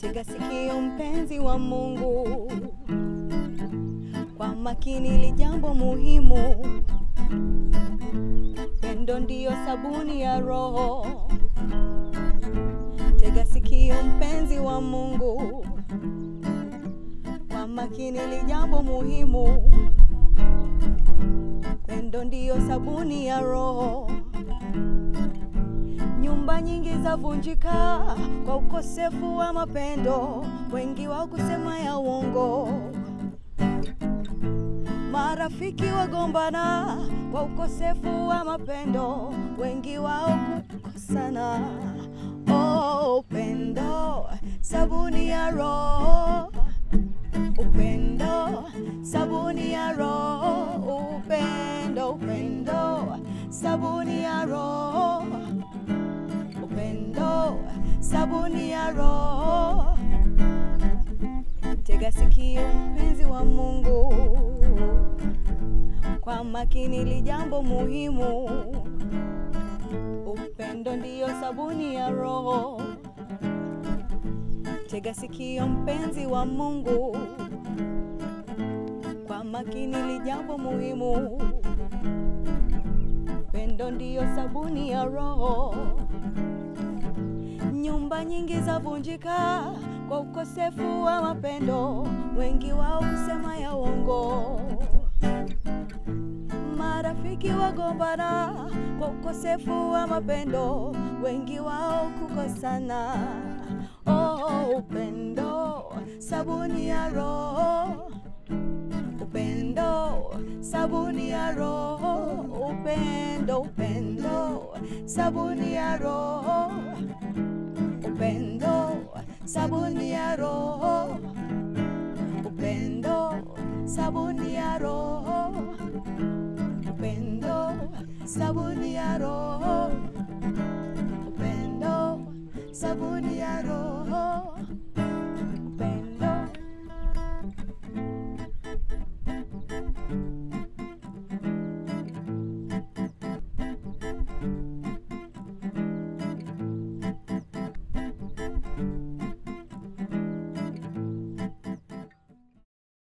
Tega sikio mpenzi wa Mungu, kwa makini li jambo muhimu. Pendo ndiyo sabuni ya roho. Tega sikio mpenzi wa Mungu, kwa makini li jambo muhimu. Pendo ndiyo sabuni ya roho. Nyumba nyingi zavunjika kwa ukosefu wa mapendo, wengi wao kusema ya uongo. Marafiki wagombana kwa ukosefu wa mapendo, wengi wao kukosana. Oh, upendo sabuni ya roho, upendo sabuni ya roho, upendo, upendo sabuni ya roho, upendo sabuni ya roho. Tega sikio mpenzi wa Mungu, kwa makini li jambo muhimu. Upendo ndiyo sabuni ya roho. Tega sikio mpenzi wa Mungu, kwa makini li jambo muhimu. Upendo ndiyo sabuni ya roho. Nyumba nyingi zavunjika kwa ukosefu wa mapendo, wengi wao kusema ya uongo. Marafiki wagombana kwa ukosefu wa mapendo, wengi wao kukosana. Oh, upendo sabuni ya roho, upendo sabuni ya roho, upendo, upendo sabuni ya roho, upendo sabuni ya roho, upendo sabuni ya roho, upendo sabuni ya roho, upendo sabuni ya roho.